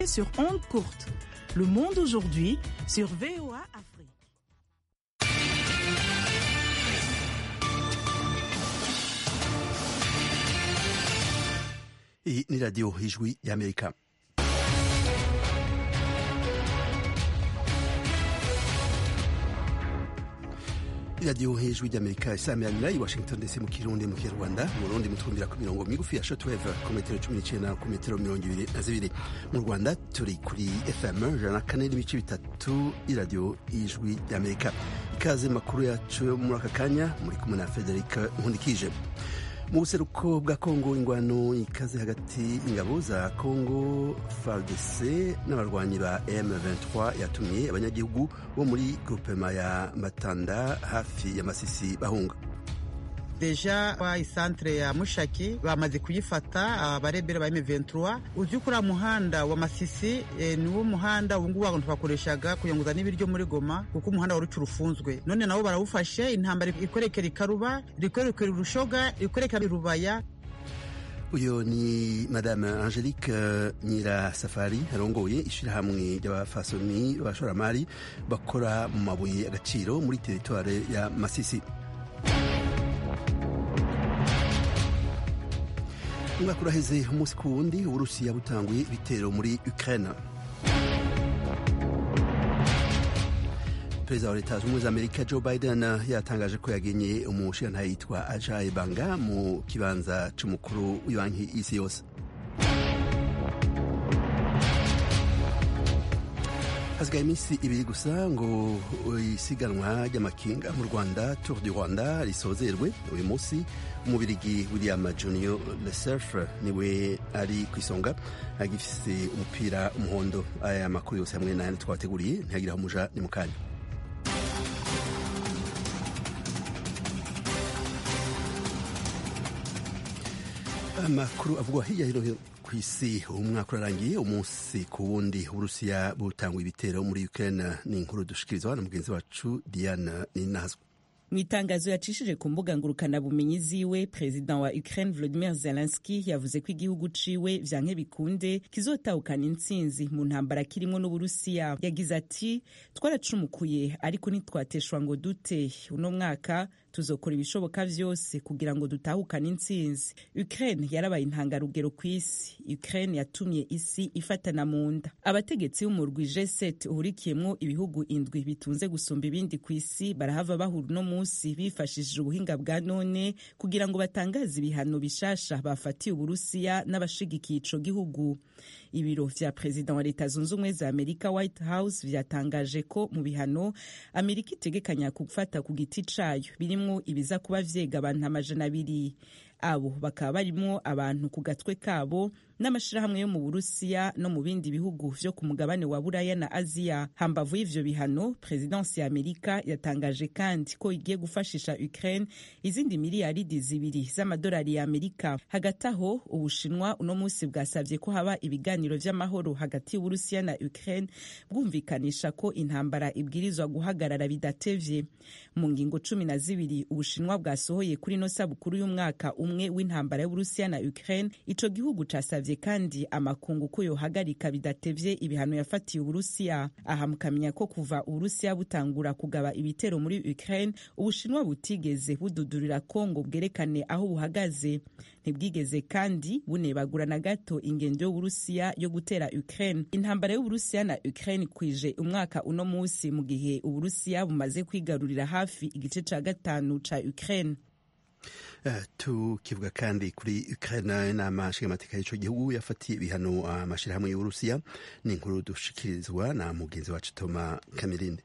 sur onde courte. Le monde aujourd'hui sur VOA Afrique. Hii ni Radio Ijwi ya Amerika. iradiyo hejuru ry'amerika isamiranyira i washington ndetse mu kirundi mu kinyarwanda mu burundi mutwumvira ku mirongo migufi ya shotweve ku metero cumi n'icenda ku metero mirongo ibiri na zibiri mu rwanda turi kuri fm ijana na kane n'ibice bitatu iradiyo ijwi ry'amerika ikaze makuru yacu yo muri aka kanya muri kumwe na frederic nkundikije mu buseruko bwa kongo ingwano ikaze hagati ingabo za kongo fardc n'abarwanyi ba m23 yatumye abanyagihugu bo muri grupema ya matanda hafi ya masisi bahunga deja wa isantere ya mushaki bamaze kuyifata abarebera ba M23 uzi kuri muhanda wa Masisi e, niwo muhanda ubungubu abantu twakoreshaga kuyunguza n'ibiryo muri Goma kuko umuhanda wari urufunzwe none nabo barawufashe intambara ikorekera ikaruba ikorekera urushoga ikorekera irubaya uyu ni madame angelique nyirasafari arongoye ishyirahamwe ry'abafasoni b'abashoramari bakora mu mabuye agaciro muri teritware ya masisi umwaka uraheze umunsi ku wundi uburusiya butanguye ibitero muri ukraine perezida wa leta zunze ubumwe za amerika joe biden yatangaje ko yagenye umushirantahe yitwa ajayi banga mu kibanza c'umukuru w'ibanki y'isi yose hasigaye iminsi ibiri gusa ngo isiganwa ry'amakinga mu rwanda tour du rwanda risozerwe uyu munsi umubirigi william junior lesurf niwe ari ku isonga agifise umupira umuhondo aya makuru yose hamwe n'ayandi twabateguriye ntihagiraho umuja ni mu kanya amakuru avugwa hirya hino ku isi umwaka urarangiye umunsi ku wundi uburusiya butangwa ibitero muri ukraine ni inkuru dushikirizwa na mugenzi wacu diane ninazwa mu itangazo yacishije ku mbuga ngurukanabumenyi ziwe perezida wa ukraine volodimir zelenski yavuze ko igihugu ciwe vyanke bikunde kizotahukana intsinzi mu ntambara kirimwo n'uburusiya yagize ati twaracumukuye ariko ntitwateshwa ngo dute uno mwaka tuzokora ibishoboka vyose kugira ngo dutahukane intsinzi ukraine yarabaye intangarugero ku isi ukraine yatumye isi ifatana mu nda abategetsi b'umurwi g7 uhurikiyemwo ibihugu indwi bitunze gusumba ibindi ku isi barahava bahura uno munsi bifashishije ubuhinga bwa none kugira ngo batangaze ibihano bishasha bafatiye uburusiya n'abashigikiye ico gihugu ibiro vya perezida wa leta zunze ubumwe za amerika white house vyatangaje ko mu bihano amerika itegekanya gufata ku giti cayo birimwo ibiza kuba vyega abantu amajana abiri abo bakaba barimwo abantu ku gatwe kabo n'amashirahamwe yo mu burusiya no mu bindi bihugu vyo ku mugabane wa buraya na aziya hambavu y'ivyo bihano perezidansi ya amerika yatangaje kandi ko igiye gufashisha ukraine izindi miliyaridi zibiri z'amadolari ya amerika hagati aho ubushinwa uno munsi bwasavye ko haba ibiganiro vy'amahoro hagati y'uburusiya na ukraine bwumvikanisha ko intambara ibwirizwa guhagarara bidatevye mu ngingo cumi na zibiri ubushinwa bwasohoye kuri no sabukuru y'umwaka umwe w'intambara y'uburusiya na ukraine ico gihugu casavye kandi amakungu ko yohagarika bidatevye ibihano yafatiye uburusiya aha mukamenya ko kuva uburusiya butangura kugaba ibitero muri ukraine ubushinwa butigeze bududurira kongo bwerekane aho buhagaze ntibwigeze kandi bunebagura na gato ingendo y'uburusiya yo gutera ukraine intambara y'uburusiya na ukraine kwije umwaka uno musi mu gihe uburusiya bumaze kwigarurira hafi igice ca gatanu ca ukraine Uh, tukivuga kandi kuri Ukraine inama nshingamateka y'ico gihugu yafatiye ibihano amashirahamwe uh, y'Uburusiya ni inkuru dushikirizwa na mugenzi wacu Toma Kamirinde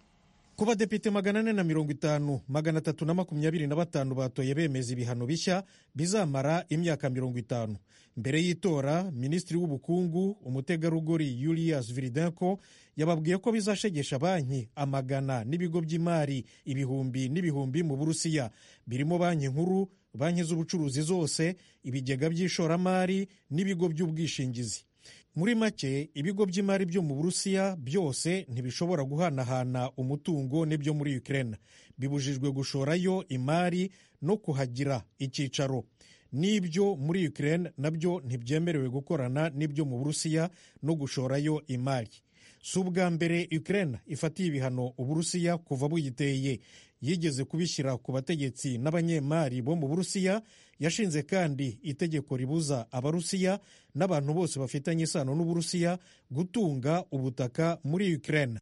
ku badepite magana ane na mirongo itanu magana atatu na makumyabiri na batanu batoye bemeza ibihano bishya bizamara imyaka mirongo itanu mbere y'itora minisitiri w'ubukungu umutegarugori Julius Viridenko yababwiye ko bizashegesha banki amagana n'ibigo by'imari ibihumbi n'ibihumbi mu burusiya birimo banki nkuru banki z'ubucuruzi zose ibigega by'ishoramari n'ibigo by'ubwishingizi muri make ibigo by'imari byo mu burusiya byose ntibishobora guhanahana umutungo n'ibyo muri ukraine bibujijwe gushorayo imari no kuhagira icyicaro n'ibyo muri ukraine nabyo ntibyemerewe gukorana n'ibyo mu burusiya no gushorayo imari si ubwa mbere ukraine ifatiye ibihano uburusiya kuva buyiteye yigeze kubishyira ku bategetsi n'abanyemari bo mu burusiya yashinze kandi itegeko ribuza abarusiya n'abantu bose bafitanye isano n'uburusiya gutunga ubutaka muri ukraine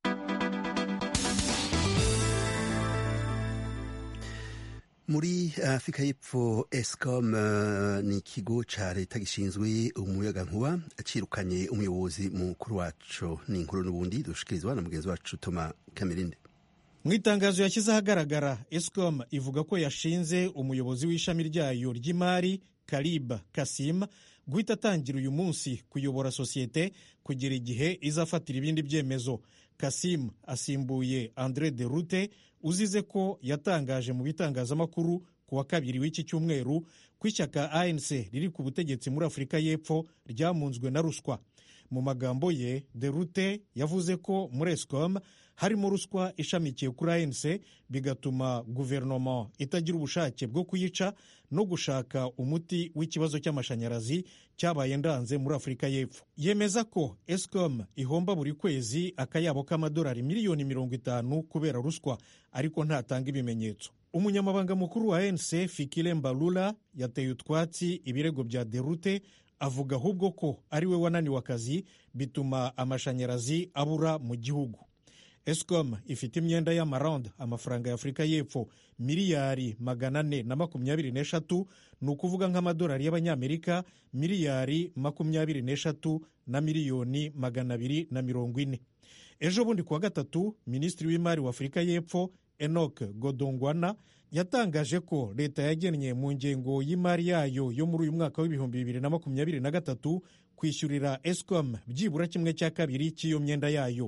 muri afurika y'epfo escom uh, ni ikigo ca leta gishinzwe umuyagankuba cirukanye umuyobozi mukuru waco ni inkuru n'ubundi dushikirizwa na mugenzi wacu toma kamerinde mu itangazo yashyize ahagaragara escom ivuga ko yashinze umuyobozi w'ishami ryayo ry'imari kariba kasim guhita atangira uyu munsi kuyobora sosiyete kugera igihe izafatira ibindi byemezo kasim asimbuye andre de rute uzize ko yatangaje mu bitangazamakuru ku wa kabiri w'iki cyumweru ko ishyaka anc riri ku butegetsi muri afurika y'epfo ryamunzwe na ruswa mu magambo ye de rute yavuze ko muri escom harimo ruswa ishamikiye kuri anc bigatuma guverinoma itagira ubushake bwo kuyica no gushaka umuti w'ikibazo cy'amashanyarazi cyabaye ndanze muri afurika y'epfo yemeza ko escom ihomba buri kwezi akayabo k'amadolari miliyoni mirongo itanu kubera ruswa ariko ntatanga ibimenyetso umunyamabanga mukuru wa anc fikile mbalula yateye utwatsi ibirego bya derute avuga ahubwo ko ari we wananiwe akazi bituma amashanyarazi abura mu gihugu escom ifite imyenda y'amaranda amafaranga ya afurika y'epfo miliyari magana ane na makumyabiri n'eshatu ni ukuvuga nk'amadolari y'abanyamerika miliyari makumyabiri n'eshatu na miliyoni magana abiri na mirongo ine ejo bundi kuwa gatatu minisitiri w'imari wa afurika y'epfo enoc godongwana yatangaje ko leta yagennye mu ngengo y'imari yayo yo muri uyu mwaka w'ibihumbi bibiri na makumyabiri na gatatu kwishyurira escom byibura kimwe cya kabiri cy'iyo myenda yayo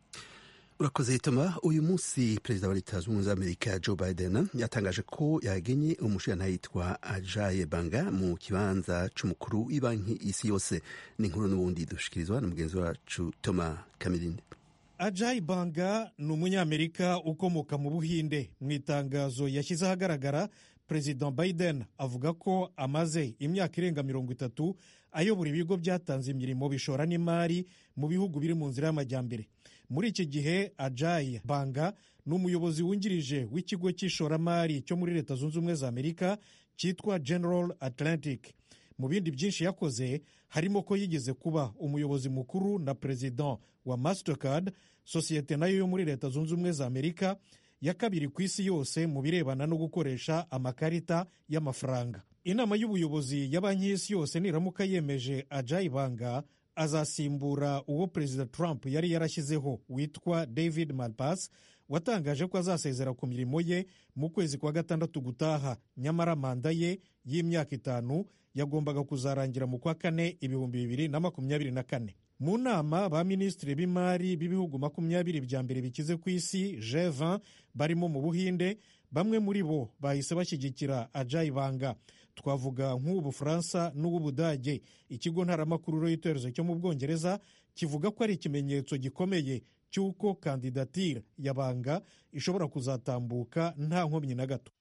urakoze toma uyu munsi perezida wa leta zunze ubumwe za amerika joe biden yatangaje ko yagenye umushinga yitwa ajaye banga mu kibanza c'umukuru w'ibanki isi yose ni inkuru n'ubundi dushikirizwa na mugenzi wacu toma kamirinde ajayi banga ni umunyamerika ukomoka mu buhinde mu itangazo yashyize ahagaragara perezida biden avuga ko amaze imyaka irenga mirongo itatu ayobora ibigo byatanze imirimo bishora n'imari mu bihugu biri mu nzira y'amajyambere muri iki gihe ajayi banga ni umuyobozi wungirije w'ikigo cy'ishoramari cyo muri leta zunze ubumwe za amerika cyitwa general atlantic mu bindi byinshi yakoze harimo ko yigeze kuba umuyobozi mukuru na perezida wa mastercard sosiyete nayo yo muri leta zunze ubumwe za amerika ya kabiri ku isi yose mu birebana no gukoresha amakarita y'amafaranga inama y'ubuyobozi ya banki y'isi yose niramuka yemeje ajayi banga azasimbura uwo perezida trump yari yarashyizeho witwa david malpass watangaje ko azasezera ku mirimo ye mu kwezi kwa gatandatu gutaha nyamara manda ye y'imyaka itanu yagombaga kuzarangira mu kwa kane ibihumbi bibiri na makumyabiri na kane mu nama ba minisitiri b'imari b'ibihugu makumyabiri bya mbere bikize ku isi G20 barimo mu buhinde bamwe muri bo bahise bashyigikira ajayi banga twavuga nk'ubufaransa n'uw'ubudage ikigo ntaramakuru reuters cyo mu bwongereza kivuga ko ari ikimenyetso gikomeye cy'uko kandidatire ya banga ishobora kuzatambuka nta nkomyi na gato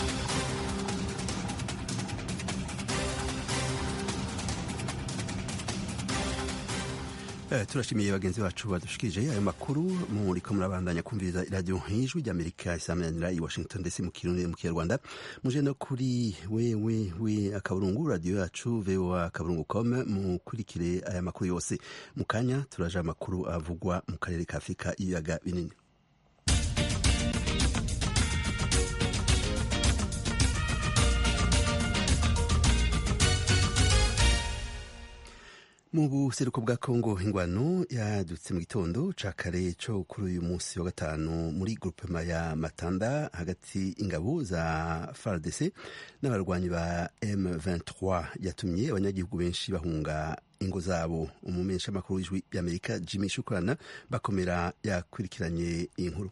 turashimiye bagenzi bacu badushikirije ayo makuru muriko murabandanya kumviriza iradiyo nk'ijwi ry'amerika isamanira i washington ndetse mu kirundi mu kinyarwanda muje no kuri wewe we akaburungu radiyo yacu voa akaburungu com mukurikire aya makuru yose mu kanya turaje amakuru avugwa mu karere ka afurika y'ibiyaga binini mu buseruko bwa kongo ingwano yadutse mu gitondo ca kare co kuri uyu munsi wa gatanu muri grupema ya matanda hagati ingabo za fardc n'abarwanyi ba m23 yatumye abanyagihugu benshi bahunga ingo zabo umumensha makuru w'ijwi ry'amerika jimmy shukrana bakomera yakurikiranye iyi nkuru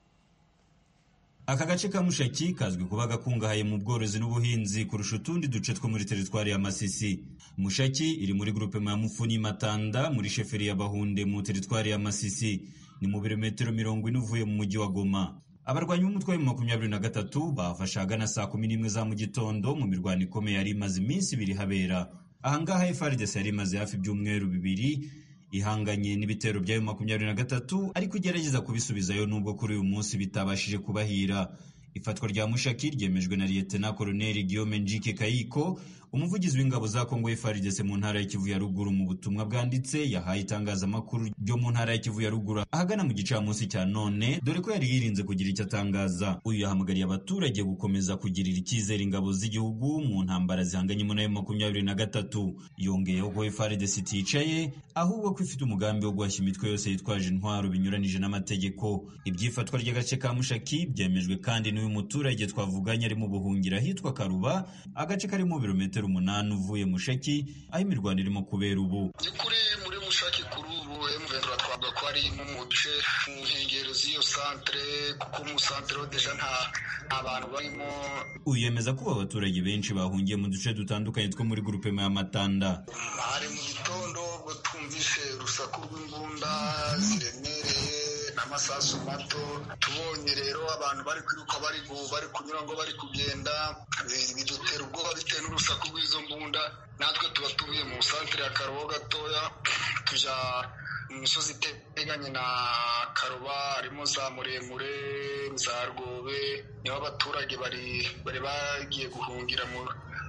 aka gace ka mushaki kazwi kuba gakungahaye mu bworozi n'ubuhinzi kurusha utundi duce two muri teritwari ya masisi mushaki iri muri grupema ya mufuni matanda muri sheferi ya bahunde mu teritwari ya masisi ni mu birometero mirongo ine uvuye mu mujyi wa goma abarwanyi b'umutwe wa makumyabiri na gatatu bafashe ahagana saa kumi n'imwe za mu gitondo mu mirwano ikomeye yari imaze iminsi ibiri habera ahangaha FARDC yari imaze hafi ibyumweru bibiri ihanganye n'ibitero byayo makumyabiri na gatatu ariko igerageza kubisubizayo nubwo kuri uyu munsi bitabashije kubahira ifatwa rya mushaki ryemejwe na liyetena koloneli guillaume njike kayiko umuvugizi w'ingabo za kongo FARDC mu ntara ya kivu ya ruguru mu butumwa bwanditse yahaye itangazamakuru ryo mu ntara ya kivu ya ruguru ahagana mu gicamunsi cya none dore ko yari yirinze kugira icyo atangaza uyu yahamagariye abaturage gukomeza kugirira icyizere ingabo z'igihugu mu ntambara zihanganyemo nayo makumyabiri na gatatu yongeyeho ko FARDC iticaye ahubwo ko ifite umugambi wo guhashya imitwe yose yitwaje intwaro binyuranije n'amategeko ibyifatwa ry'agace ka mushaki byemejwe kandi n'uyu muturage twavuganye ari mu buhungiro ahitwa karuba agace karimo birometero umunani uvuye mushaki aho imirwano irimo kubera ubu by'ukuri muri mushaki kuri ubu emuvendura twavuga ko ari nko mu bice mu nkengero z'iyo santere kuko mu santere ho deja nta nta bantu barimo uyu yemeza ko aba baturage benshi bahungiye mu duce dutandukanye two muri gurupe ya matanda hari mu gitondo ubwo twumvise urusaku rw'imbunda ziremereye n'amasasu mato tubonye rero abantu bari kwiruka bari bari kunyura ngo bari kugenda bidutera ubwoba bitewe n'urusaku rw'izo mbunda natwe tuba tuvuye mu santere ya karobo gatoya tujya mu misozi iteganye na karoba harimo za muremure za rwobe niho abaturage bari bari bagiye guhungira mu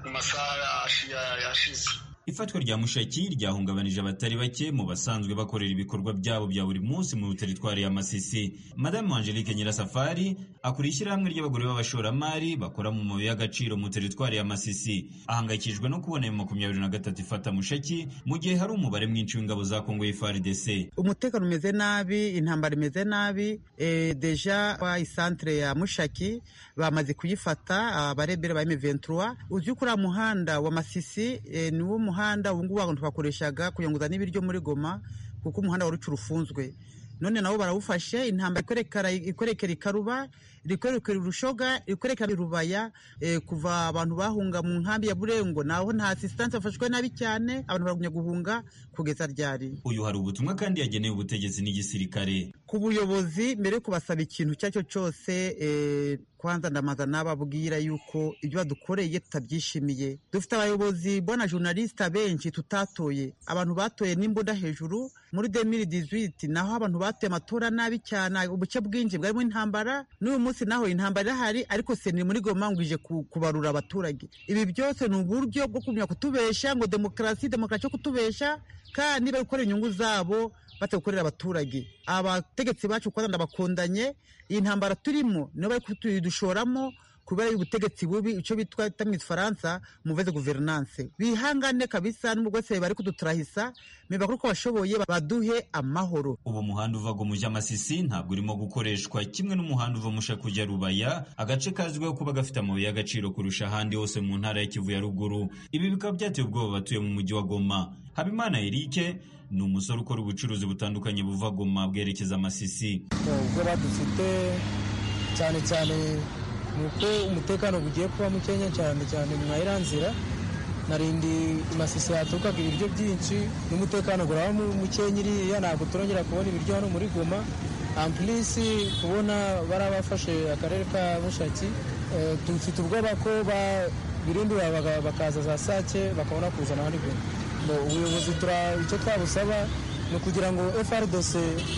masaha yashize ifatwa rya mushaki ryahungabanije abatari bake mu basanzwe bakorera ibikorwa byabo bya buri munsi mu teritwari ya masisi madamu angelique nyirasafari akuriye ishyirahamwe ry'abagore b'abashoramari bakora mu mabuye y'agaciro mu teritwari ya masisi ahangayikishijwe no kubona ayo makumyabiri na gatatu ifata mushaki mu gihe hari umubare mwinshi w'ingabo za kongo y'FARDC umutekano umeze nabi intambara imeze nabi e, deja wa isantere ya mushaki bamaze kuyifata abarebera ba M23 uzi kuri muhanda wa masisi e, niwo muhanda ubu ngubu abantu twakoreshaga kuyunguza n'ibiryo muri goma kuko umuhanda wari ufunzwe none nabo barawufashe intambara ikorekera ikaruba rikorekera urushoga rikorekera irubaya e, kuva abantu bahunga mu nkambi ya burengo naho nta asistanse bafashwe nabi cyane abantu baragumya guhunga kugeza ryari uyu hari ubutumwa kandi yagenewe ubutegetsi n'igisirikare ku buyobozi mbere yo kubasaba ikintu icyo ari cyo cyose e, kwanza ndamaza nababwira yuko ibyo badukoreye tutabyishimiye dufite abayobozi bona journaliste benshi tutatoye abantu batoye n'imbunda hejuru muri 2018 naho abantu batoye amatora nabi cyane ubuce bwinshi bwarimo intambara n'uyu munsi naho intambara irahari ariko seni muri goma ngwije kubarura abaturage ibi byose ni uburyo bwo kumenya kutubesha ngo demokarasi demokarasi yo kutubesha kandi bari gukora inyungu zabo batagukorera abaturage abategetsi bacu kwanza ndabakundanye iyi ntambara turimo niyo bari kudushoramo kubera ubutegetsi bubi icyo bitwa mu ifaransa muveze guverinance bihangane kabisa n'ubwo bwose bari kuduturahisa mibakuru ko bashoboye baduhe amahoro ubu muhanda uva go mujya masisi ntabwo urimo gukoreshwa kimwe n'umuhanda uva musha kujya rubaya agace kazwiho kuba gafite amabuye y'agaciro kurusha ahandi hose mu ntara ya kivu ya ruguru ibi bikaba byateye ubwoba abatuye mu mujyi wa goma habimana erike ni umusore ukora ubucuruzi butandukanye buva goma bwerekeza masisi ubwoba dufite cyane cyane ni uko umutekano bugiye kuba mukeya cyane cyane mwa iriya nzira narindi masisi haturukaga ibiryo byinshi n'umutekano uraba mukeya iriya ntabwo turongera kubona ibiryo hano muri goma ampulisi kubona bari bafashe akarere ka mushaki dufite ubwoba ko birindura bakaza za sake bakabona kuzana hano goma ubuyobozi icyo twabusaba ni ukugira ngo FRDC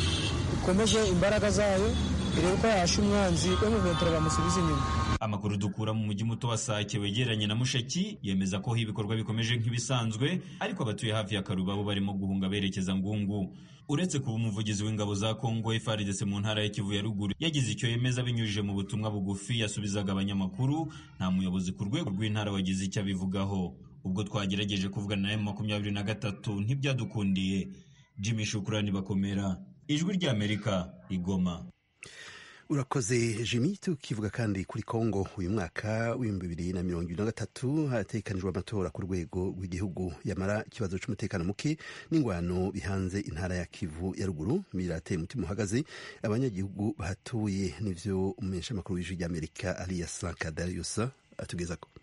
ikomeze imbaraga zayo irebe ko yahasha umwanzi bamuventura bamusubiza inyuma amakuru dukura mu mujyi muto wa Sake wegeranye na Mushaki yemeza ko ibikorwa bikomeje nk'ibisanzwe ariko abatuye hafi ya Karuba bo barimo guhunga berekeza Ngungu uretse kuba umuvugizi w'ingabo za Kongo FARDC mu ntara ya Kivu ya ruguru yagize icyo yemeza binyujije mu butumwa bugufi yasubizaga abanyamakuru nta muyobozi ku rwego rw'intara wagize icyo abivugaho ubwo twagerageje kuvugana na makumyabiri na gatatu ntibyadukundiye Jimmy Shukrani bakomera ijwi ry'Amerika igoma urakoze jimmy tukivuga kandi kuri congo uyu mwaka w'ibihumbi bibiri na mirongo ibiri na gatatu hatekanijwe amatora ku rwego rw'igihugu yamara ikibazo cy'umutekano muke n'ingwano bihanze intara ya kivu ya ruguru birateye umutima uhagaze abanyagihugu bahatuye n'ivyo umumenyeshamakuru w'ijwi ry'amerika aliya sankadarius atugezako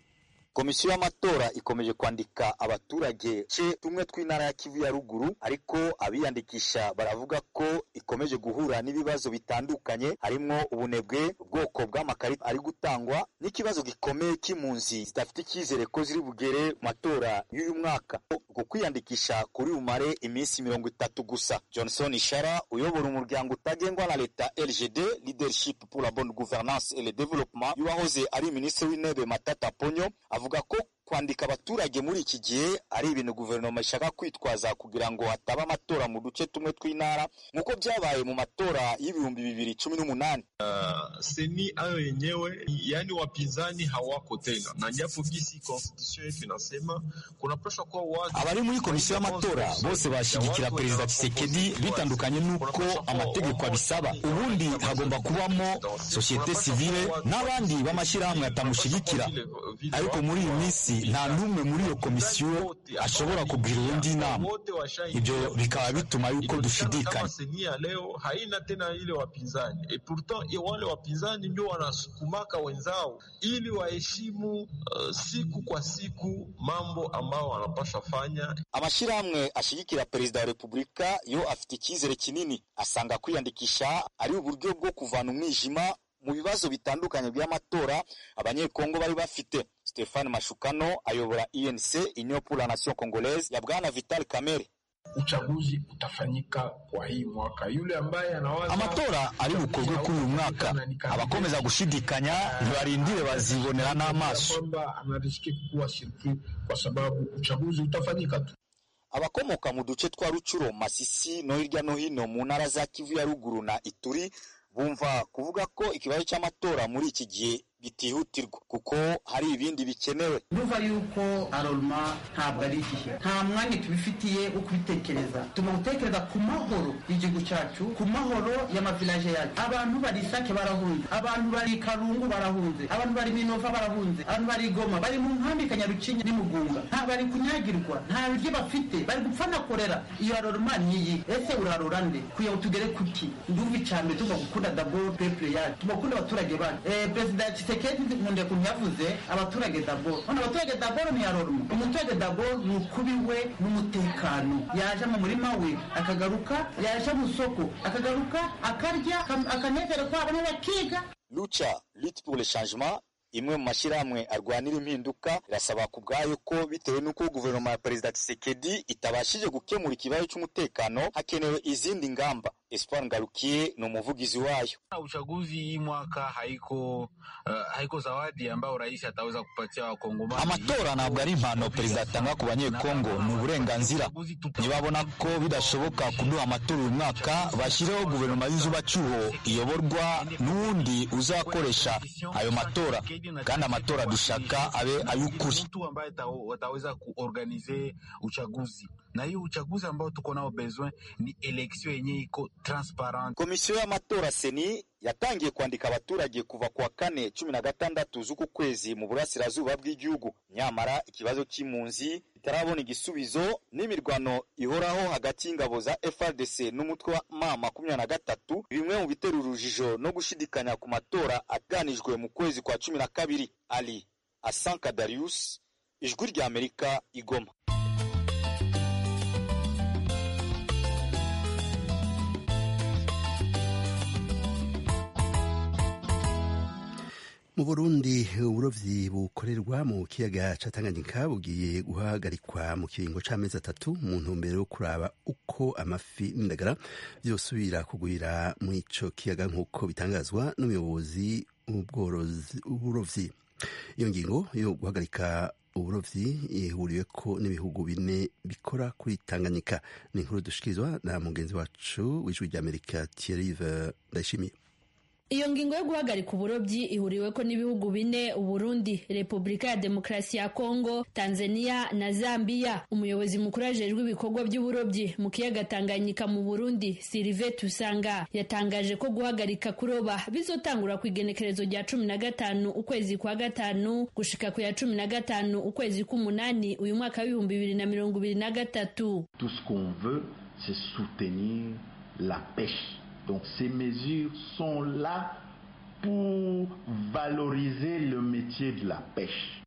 komisiyo y'amatora ikomeje kwandika abaturage ce tumwe tw'intara ya kivu ya ruguru ariko abiyandikisha baravuga ko ikomeje guhura n'ibibazo bitandukanye harimwo ubunebwe ubwoko bw'amakarita ari gutangwa n'ikibazo gikomeye cy'impunzi zidafite icyizere ko ziri bugere mu matora y'uyu mwaka uku kwiyandikisha kuri bumare iminsi mirongo itatu gusa johnson ishara uyobora umuryango utagengwa na leta lgd leadership pour la bonne gouvernance et le développement y'uwahoze ari minisitiri w'intebe matata ponyo avuga ko kwandika abaturage muri iki gihe ari ibintu guverinoma ishaka kwitwaza kugira ngo hataba amatora mu duce tumwe tw'intara nk'uko byabaye mu matora y'ibihumbi bibiri cumi n'umunani uh, seni ayo yenyewe yani wapinzani hawako tena na japo gisi constitution yetu inasema kunapaswa kuwa watu abari muri komisiyo y'amatora bose bashyigikira perezida Tshisekedi bitandukanye n'uko amategeko abisaba ubundi hagomba kubamo sosiyete sivile n'abandi b'amashyirahamwe atamushyigikira ariko muri iyi minsi nta n'umwe muri iyo komisiyo ashobora kugira undi inama ibyo bikaba bituma yuko dushidikanya ya leo haina tena ile wapinzani e pourtant wale wapinzani ndio wanasukumaka wenzao ili waheshimu uh, siku kwa siku mambo ambayo wanapasha fanya amashyirahamwe ashyigikira perezida wa repubulika yo afite icyizere kinini asanga kwiyandikisha ari uburyo bwo kuvana umwijima mu bibazo bitandukanye by'amatora abanyekongo bari bafite Stefan Mashukano ayobora INC Union pour la Nation Congolaise ya bwana Vital Kamerhe uchaguzi utafanyika kwa hii mwaka. Yule ambaye anawaza amatora ari bukorwe kuri uyu mwaka, abakomeza gushidikanya ntibarindire bazibonera n'amaso kwamba anarishiki kuwa surpris kwa sababu uchaguzi utafanyika tu. abakomoka mu duce twa Rucuro, Masisi no hirya no hino mu ntara za Kivu ya ruguru na Ituri bumva kuvuga ko ikibazo cy'amatora muri iki gihe bitihutirwa kuko hari ibindi bikenewe ndumva yuko aroruma ntabwo ari igihe nta mwanya tubifitiye wo kubitekereza tuma gutekereza ku mahoro y'igihugu cyacu ku mahoro y'amavilaje yacu abantu bari isake barahunze abantu bari karungu barahunze abantu bari minova barahunze abantu bari goma bari mu nkambi kanyarucinya n'imugunga nta bari kunyagirwa nta biryo bafite bari gupfa na korera iyo aroruma niyi ese urarora nde kugira ngo tugere kuki ndumva icambere tugomba gukunda dabo peple yacu tugomba gukunda abaturage bacu eh, perezida Tshisekedi nkunda kuntu yavuze abaturage daboro none abaturage daboro ni yaroruma umuturage daboro ni ukubi we n'umutekano yaje mu murima we akagaruka yaje mu soko akagaruka akarya akanezero kwabo bakiga lucha lutte pour le changement imwe mu mashyirahamwe arwanira impinduka irasaba ku bwayo ko bitewe n'uko guverinoma ya perezida Tshisekedi itabashije gukemura ikibazo cy'umutekano hakenewe izindi ngamba Espoir Ngarukiye ni umuvugizi wayo. Uchaguzi hii mwaka haiko uh, haiko zawadi ambayo rais ataweza kupatia wakongomani. Amatora ntabwo ari impano perezida atanga ku banyekongo, ni uburenganzira. Nibabona ko bidashoboka kuduha amatora uyu mwaka, bashyireho guverinoma y'inzubacyuho iyoborwa n'uwundi uzakoresha ayo matora, kandi amatora dushaka abe ay'ukuri. Mtu ambaye wataweza kuorganize uchaguzi na hiyo uchaguzi ambao tuko nao besoin ni election yenye iko transparent. Komisiyo y'amatora seni yatangiye kwandika abaturage kuva kuwa kane cumi na gatandatu z'uku kwezi mu burasirazuba bw'igihugu nyamara ikibazo cy'impunzi itarabona igisubizo n'imirwano ihoraho hagati y'ingabo za FRDC n'umutwe wa ma makumyabiri na gatatu bimwe mu bitera urujijo no gushidikanya ku matora aganijwe mu kwezi kwa cumi na kabiri ali Asanka Darius ijwi rya Amerika igoma mu burundi uburovyi bukorerwa mu kiyaga ca tanganyika bugiye guhagarikwa mu kiringo c'amezi atatu mu ntumbero yo kuraba uko amafi n'indagara vyosubira kugwira mu ico kiyaga nk'uko bitangazwa n'umuyobozi w'uburovyi iyo ngingo yo guhagarika uburovyi ihuriweko n'ibihugu bine bikora kuri tanganyika ni inkuru dushikirizwa na mugenzi wacu w'ijwi ry'amerika thierry ndayishimiye iyo ngingo yo guhagarika uburobyi ihuriweko n'ibihugu bine uburundi repubulika ya demokarasi ya kongo tanzania na zambia umuyobozi mukuru ajejwe ibikorwa by'uburobyi mu kiyaga tanganyika mu burundi sirive tusanga yatangaje ko guhagarika kuroba bizotangura ku igenekerezo rya cumi na gatanu ukwezi kwa gatanu gushika ku ya cumi na gatanu ukwezi k'umunani uyu mwaka w'ibihumbi bibiri na mirongo ibiri na gatatu tout ce qu'on veut c'est soutenir la pêche Donc ces mesures sont là pour valoriser le métier de la pêche.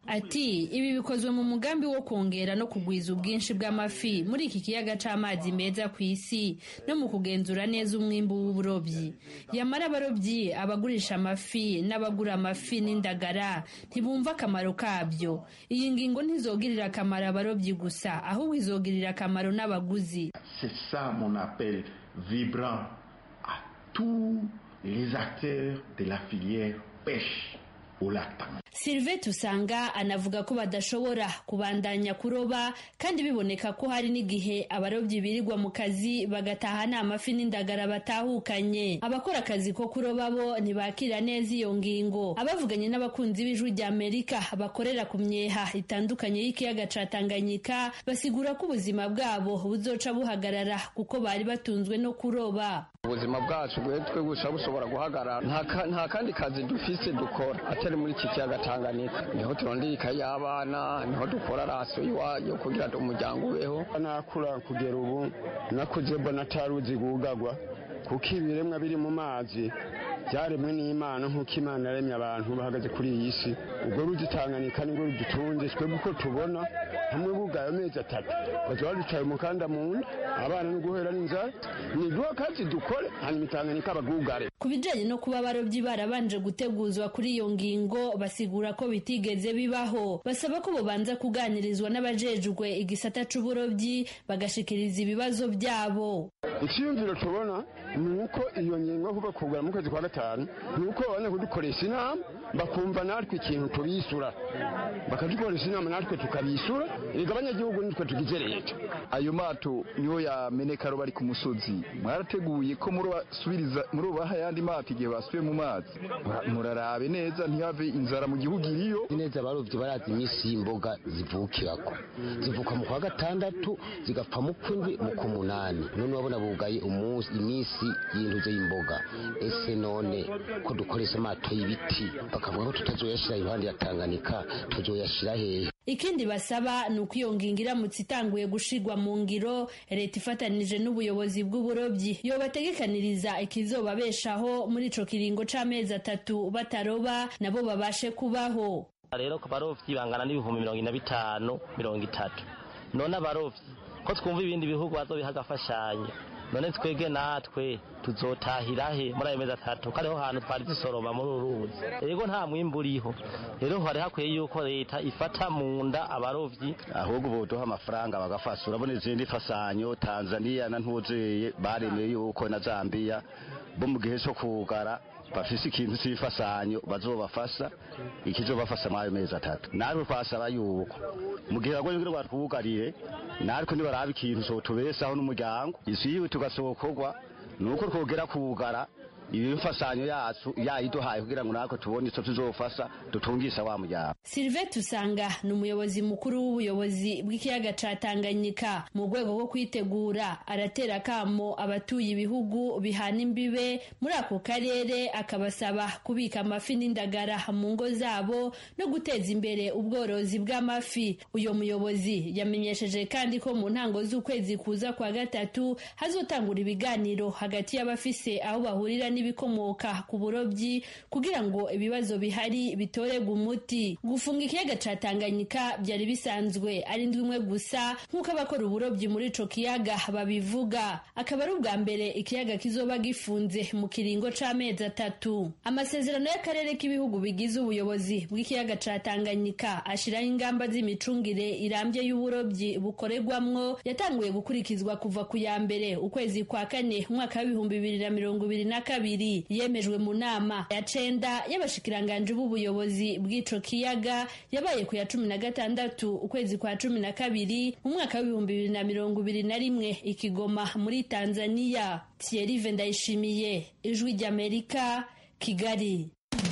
ati ibi bikozwe mu mugambi wo kongera no kugwiza ubwinshi bw'amafi muri iki kiyaga c'amazi meza ku isi no mu kugenzura neza umwimbu w'uburobyi yamara abarobyi abagurisha amafi n'abagura amafi n'indagara ntibumva akamaro kabyo iyi ngingo ntizogirira akamaro abarobyi gusa ahubwo izogirira akamaro n'abaguzi C'est ça mon appel vibrant à tous les acteurs de la filière pêche au lac Tanganyika. Sylvain Tusanga anavuga ko badashobora kubandanya kuroba kandi biboneka ko hari n'igihe abarobyi birirwa mu kazi bagataha nta mafi n'indagara batahukanye abakora akazi ko kuroba bo ntibakira neza iyo ngingo abavuganye n'abakunzi b'ijwi rya Amerika bakorera ku myeha itandukanye y'ikiyaga ca Tanganyika basigura ko ubuzima bwabo buzoca buhagarara kuko bari batunzwe no kuroba ubuzima bwacu bwe twe gusa bushobora guhagarara nta ka- nta kandi kazi dufise dukora atari muri iki kiyaga Tanganyika niho turondera ikayi y'abana niho dukora raso iwayo kugira ngo umuryango ubeho nakura kugera ubu nakuze mbona ataruzi gugagwa kuko ibiremwa biri mu mazi byaremwe n'imana nk'uko imana yaremye abantu bahagaze kuri iyi si ubwo ruzi Tanganyika nibwo rudutunze twebwe uko tubona hamwe bugaye amezi atatu bazaba baducaye umukanda mu nda abana no guhera n'inzara ni duha kazi dukore hanyuma Tanganyika bagugare ku bijanye no kuba abarobyi barabanje guteguzwa kuri iyo ngingo basigura ko bitigeze bibaho basaba ko bobanza kuganirizwa n'abajejwe igisata c'uburobyi bagashikiriza ibibazo byabo icyiyumviro tubona ni uko iyo ngingo kuva kugura mu kwezi kwa gatanu ni uko babona kudukoresha inama bakumva natwe ikintu tubisura bakadukoresha inama natwe tukabisura erega abanyagihugu nitwe tugize leta ayo mato niyo yameneka bari ku musozi mwarateguye ko murubasubiriza murubaha ayandi mato igihe basubiye mu mazi Mura- murarabe neza ntihave inzara mu gihugu iriyo neza abarovyi barazi iminsi y'imboga zivukirako zivuka mu kwa gatandatu zigapfa mu kwindwi mu kumunani none urabona bugaye umunsi iminsi y'intuze y'imboga ese none ko dukoresha amato y'ibiti bakavuga ko tutazoyashira iruhande ya tanganyika tuzoyashira hehe ikindi basaba ni uko iyo ngingo iramutse itanguye gushirwa mu ngiro leta ifatanije n'ubuyobozi bw'uburobyi yobategekaniriza ikizobabeshaho muri ico kiringo c'amezi atatu bataroba nabo babashe kubaho rero ku barovyi bangana n'ibihumbi mirongo ine na bitanu mirongo itatu none abarovyi ko twumva ibindi bihugu bazobiha agafashanyo none twebwe natwe tuzotahira he muri ayo mezi atatu ko ariho hantu twari dusoroma muri uru ruzi rero nta mwimbu uriho rero hari hakwiye yuko leta ifata mu nda abarovyi ahubwo boduha amafaranga bagafasha urabona izindi fasanyo tanzania na ntuzeye baremeye yuko na zambia bo mu gihe cyo kugara bafise ikintu cy'ifasanyo bazobafasha ikizobafasha muri ayo mezi atatu natwe twasaba yuko mu gihe bagoye kugira batwugarire natwe nibaraba ikintu cotubesaho n'umuryango isi yiwe tugasokorwa ni uko twogera kugara iyo mfasanyo yacu yayiduhaye kugira ngo natwe tubone ico tuzofasha dutungisha wa muryango Sylvain Tusanga ni umuyobozi mukuru w'ubuyobozi bw'ikiyaga ca Tanganyika mu rwego rwo kwitegura aratera akamo abatuye ibihugu bihana imbibe muri ako karere akabasaba kubika amafi n'indagara mu ngo zabo no guteza imbere ubworozi bw'amafi uyo muyobozi yamenyesheje kandi ko mu ntango z'ukwezi kuza kwa gatatu hazotangura ibiganiro hagati y'abafise aho bahurira n'ibikomoka ku burobyi kugira ngo ibibazo bihari bitorerwe umuti gufunga ikiyaga ca Tanganyika byari bisanzwe ari indwi imwe gusa nk'uko abakora uburobyi muri ico kiyaga babivuga akaba ari ubwa mbere ikiyaga kizoba gifunze mu kiringo c'amezi atatu amasezerano y'akarere k'ibihugu bigize ubuyobozi bw'ikiyaga ca Tanganyika ashiraho ingamba z'imicungire irambye y'uburobyi bukorerwamwo yatanguye gukurikizwa kuva ku ya mbere ukwezi kwa kane umwaka w'ibihumbi bibiri na mirongo ibiri na kabiri yemejwe mu nama ya cenda y'abashikiranganji b'ubuyobozi bw'ico kiyaga yabaye ku ya cumi na gatandatu ukwezi kwa cumi na kabiri mu mwaka w'ibihumbi bibiri na mirongo ibiri na rimwe ikigoma muri tanzania thierry ndayishimiye ijwi ry'amerika kigali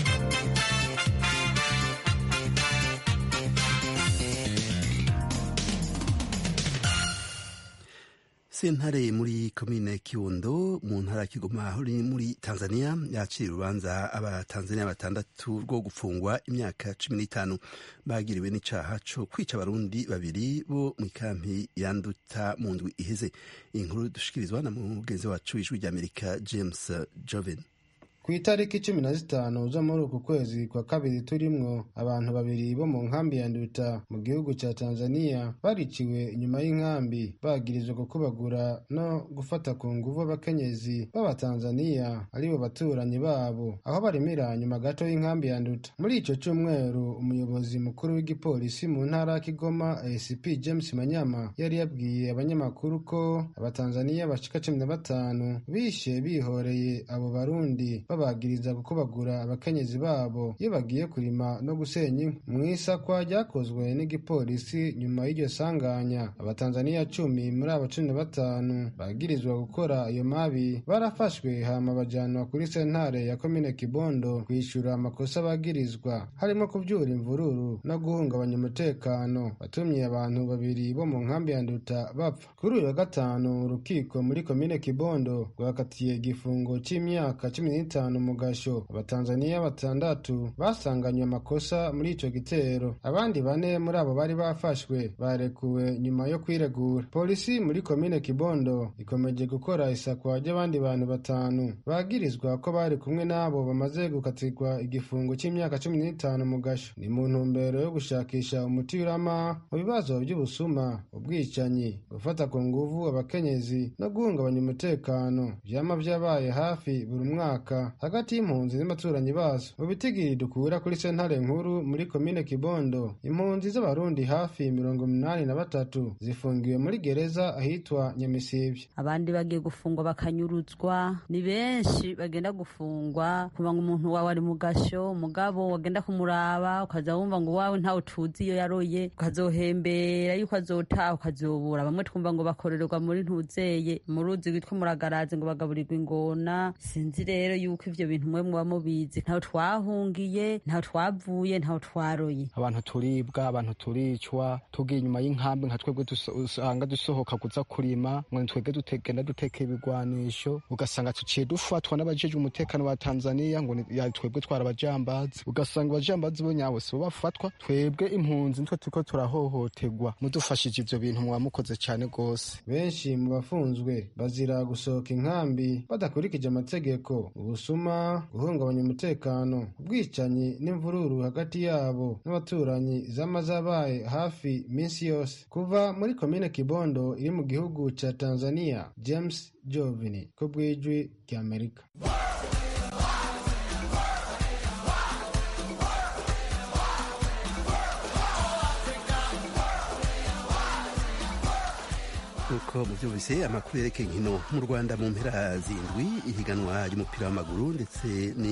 sentare muri komine kirundo mu ntara ya kigoma aho iri muri tanzania yakira urubanza abatanzania batandatu rwo gufungwa imyaka cumi n'itanu bagiriwe n'icaha co kwica abarundi babiri bo mu ikampi yanduta mu ndwi iheze iyi nkuru dushikirizwa na mugenzi wacu w'ijwi ry'amerika james joven ku itariki cumi na zitanu zo muri uku kwezi kwa kabiri turimwo abantu babiri bo mu nkambi ya nduta mu gihugu ca tanzania bariciwe inyuma y'inkambi bagirizwa gukubagura no gufata ku nguvu abakenyezi b'abatanzaniya aribo baturanyi babo aho barimira nyuma gato y'inkambi ya nduta muri ico cumweru umuyobozi mukuru w'igipolisi mu ntara ya kigoma acp james manyama yari yabwiye abanyamakuru ko abatanzaniya bashika cumi na batanu bishe bihoreye abo barundi babagiriza gukubagura abakenyezi babo iyo bagiye kurima no gusenya inkwi mu isakwa ryakozwe n'igipolisi nyuma y'iryo sanganya abatanzaniya cumi muri abo cumi na batanu bagirizwa gukora ayo mabi barafashwe hama bajanwa kuri sentare ya komine kibondo kwishyura amakosa bagirizwa harimo kubyura imvururu no guhungabanya umutekano watumye abantu babiri bo mu nkambi ya nduta bapfa kuri uyu wa gatanu urukiko muri komine kibondo rwakatiye igifungo cy'imyaka cumi n'itanu mu gasho abatanzaniya batandatu basanganywe amakosa muri ico gitero abandi bane muri abo bari bafashwe barekuwe nyuma yo kwiregura polisi muri komine kibondo ikomeje gukora isakwa ry'abandi bantu batanu bagirizwa ko bari kumwe n'abo bamaze gukatirwa igifungo cy'imyaka cumi n'itanu mu gasho ni mu ntumbero yo gushakisha umuti urama mu bibazo by'ubusuma ubwicanyi gufata ku nguvu abakenyezi no guhungabanya umutekano vyama vyabaye hafi buri mwaka hagati y'impunzi n'abaturanyi bazo mu bitigiri dukura kuri sentare nkuru muri komine kibondo impunzi z'abarundi hafi mirongo umunani na batatu zifungiwe muri gereza ahitwa nyamisibye abandi bagiye gufungwa bakanyuruzwa ni benshi bagenda gufungwa kuba ngo umuntu wawe ari mu gasho umugabo wagenda kumuraba ukaza wumva ngo wawe ntawe tuzi iyo yaroye ukazohembera yuko azotaha ukazobura bamwe twumva ngo bakorerwa muri ntuzeye mu ruzi rwitwa muragarazi ngo bagaburirwa ingona sinzi rero yuko ivyo bintu mwe muba mubizi ntaho twahungiye ntaho twavuye ntaho twaroye abantu turibwa abantu turicwa tugiye inyuma y'inkambi nka twebwe usanga dusohoka kuza kurima ngo twebwe dutegenda duteka ibigwanisho ugasanga tuciye dufatwa n'abajejwe umutekano wa tanzania ngo twebwe twara abajambazi ugasanga abajambazi bo nyabo sibo bafatwa twebwe impunzi nitwe turiko turahohoterwa mudufashije ivyo bintu muba mukoze cane rwose benshi mu bafunzwe bazira gusohoka inkambi badakurikije amategeko ubusuma guhungabanya umutekano ubwicanyi n'imvururu hagati yabo n'abaturanyi zama zabaye hafi minsi yose kuva muri komine kibondo iri mu gihugu ca tanzania james jovini ko bwijwi ry'amerika nk'uko mubyumvise amakuru yerekeye inkino mu rwanda mu mpera zindwi ihiganwa ry'umupira w'amaguru ndetse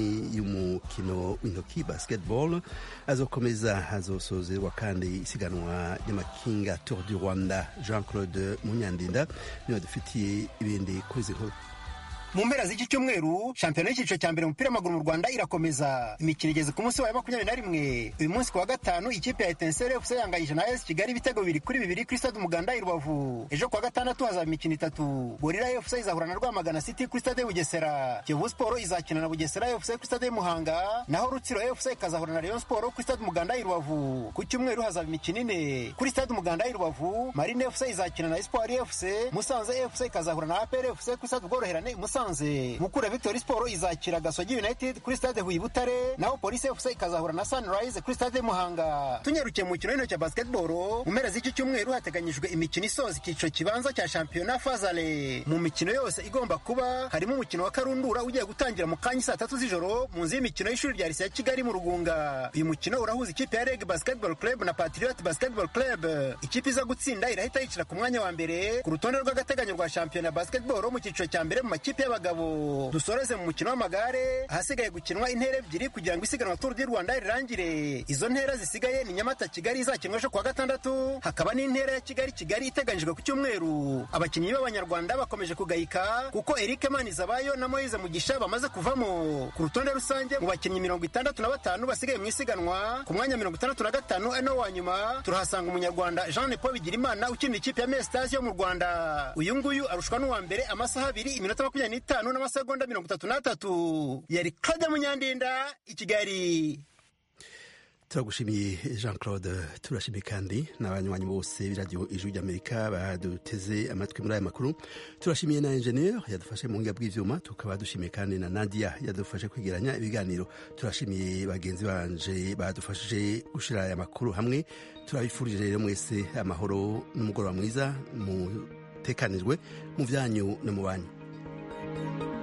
n'iy'umukino w'intoki basketball azokomeza hazosozerwa kandi isiganwa ry'amakinga tour du rwanda jean claude munyandinda niba dufitiye ibindi kuri izi nkuru mu mpera z'iki cyumweru shampiyona y'icyiciro cya mbere umupira w'amaguru mu rwanda irakomeza imikino igeze ku munsi wayo makumyabiri na rimwe uyu munsi ku wa gatanu ikipe ya etenseri efuse yanganyije na esi kigali ibitego bibiri kuri bibiri kuri stade umuganda i rubavu ejo ku wa gatandatu hazaba imikino itatu gorira efuse izahura na rwamagana city kuri stade bugesera kiyovu siporo izakina na bugesera efuse kuri stade muhanga naho rutsiro efuse ikazahura na rayon siporo kuri stade umuganda i rubavu ku cyumweru hazaba imikino ine kuri stade umuganda i rubavu marine efuse izakina na espoir efuse musanze efuse ikazahura na apr efuse kuri stade ubworoherane musanze musanze mukura victory sport izakira gasogi united kuri stade huye butare naho polisi fc ikazahura na sunrise kuri stade muhanga tunyarukiye mu mukino w'intoki ya basketball mu mpera z'iki cyumweru hateganyijwe imikino isoza icyiciro kibanza cya shampiyona fazale mu mikino yose igomba kuba harimo umukino wa karundura ugiye gutangira mu kanya saa tatu z'ijoro mu nzu y'imikino y'ishuri rya lise ya kigali mu rugunga uyu mukino urahuza ikipe ya reg basketball club na patriot basketball club ikipe iza gutsinda irahita yicira ku mwanya wa mbere ku rutonde rw'agateganyo rwa shampiyona basketball mu cyiciro cya mbere mu makipe y'abagabo dusoreze mu mukino w'amagare ahasigaye gukinwa intera ebyiri kugira ngo isiganwa turu di rwanda rirangire izo ntera zisigaye ni nyamata kigali izakinwa ejo kuwa gatandatu hakaba n'intera ya kigali kigali iteganyijwe ku cyumweru abakinnyi b'abanyarwanda bakomeje kugayika kuko eric manizabayo na moise mugisha bamaze kuvamo ku rutonde rusange mu bakinnyi mirongo itandatu na batanu basigaye mu isiganwa ku mwanya mirongo itandatu na gatanu ari no wa nyuma turahasanga umunyarwanda jean paul bigirimana ukinira ikipe ya mesitasi yo mu rwanda uyu nguyu arushwa n'uwa mbere amasaha abiri iminota makumyabiri n'itanu n'amasegonda mirongo itatu n'atatu yari claude munyandinda i kigali turagushimiye jean claude turashimiye kandi n'abanywanyi bose b'iradiyo ijwi ry'amerika baduteze amatwi muri aya makuru turashimiye na enjeniyeri yadufashe mu buhinga bw'ivyuma tukaba dushimiye kandi na nadia yadufashe kwegeranya ibiganiro turashimiye bagenzi banje badufashije gushira aya makuru hamwe turabifurije rero mwese amahoro n'umugoroba mwiza mutekanijwe mu vyanyu no mu banyu